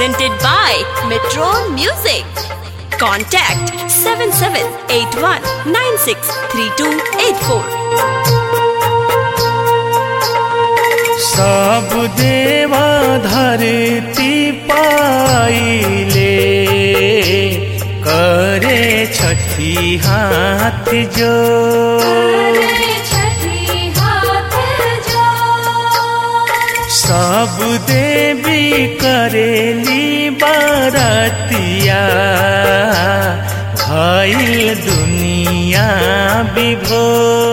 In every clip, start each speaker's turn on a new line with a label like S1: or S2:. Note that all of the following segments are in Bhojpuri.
S1: presented by Metron Music. Contact 7781963284.
S2: सब देवा धरती पाइले करे छठी हाथ जो सब देवी करेली बारतिया भइल दुनिया विभो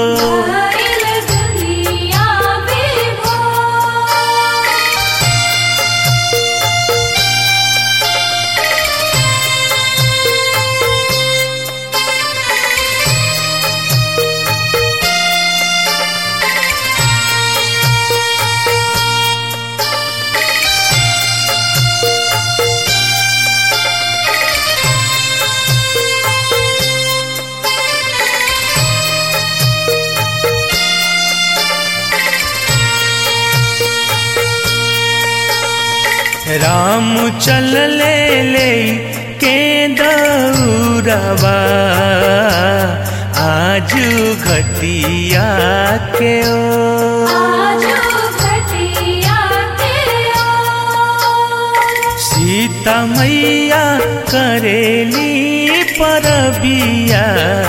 S2: राम चल ले ले के दौरवा आज घटिया के ओ सीता मैया करेली परबिया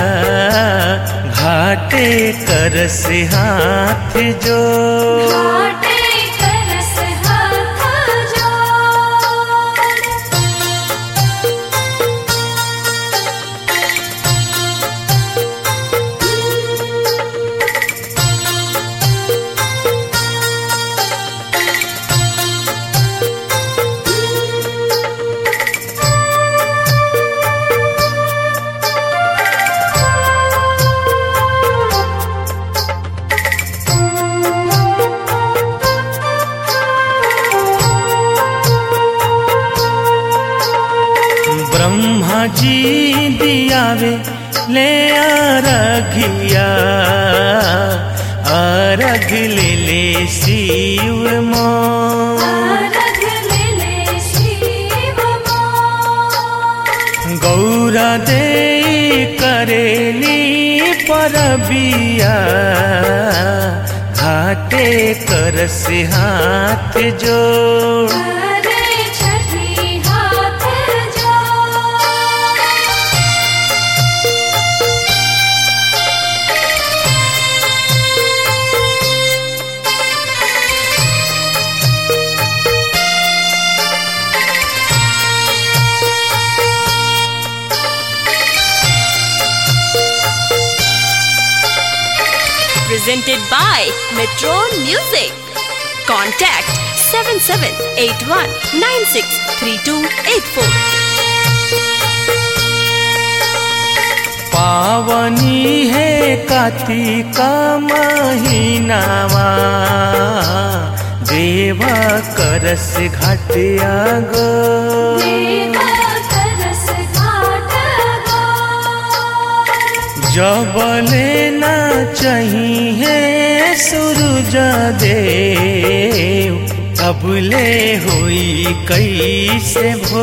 S2: घाटे कर से हाथ जो ब्रह्मा जी दियावे ले अरघिया अरघ ले ले शिव मो गौरा दे करेली परबिया घाटे कर से हाथ जोड़
S1: Presented by Metron Music. Contact 7781963284.
S2: पावनी है कार्तिका महीनावा देव करस घाटिया गो जबले ना चाहिए सूरज देव तबले हुई कैसे भो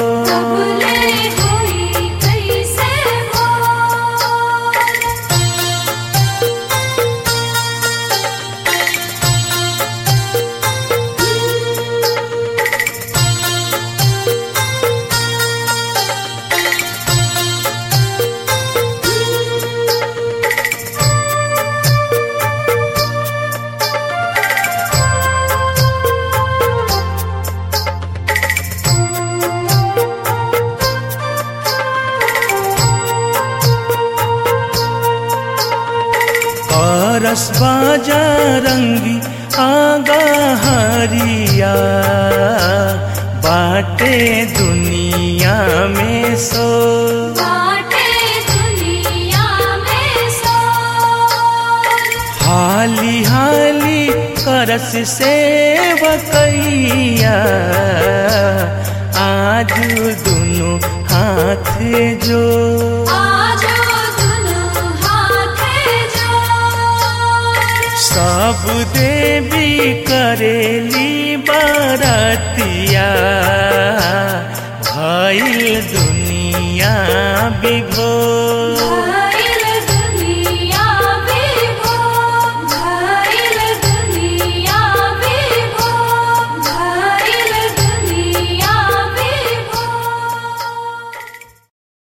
S2: करस बाजा रंगी आगा हरिया बाटे दुनिया में सो हाली हाली करस सेवकैया आज दुनु हाथ जो सब देवी करेली बरतिया दुनिया विभोर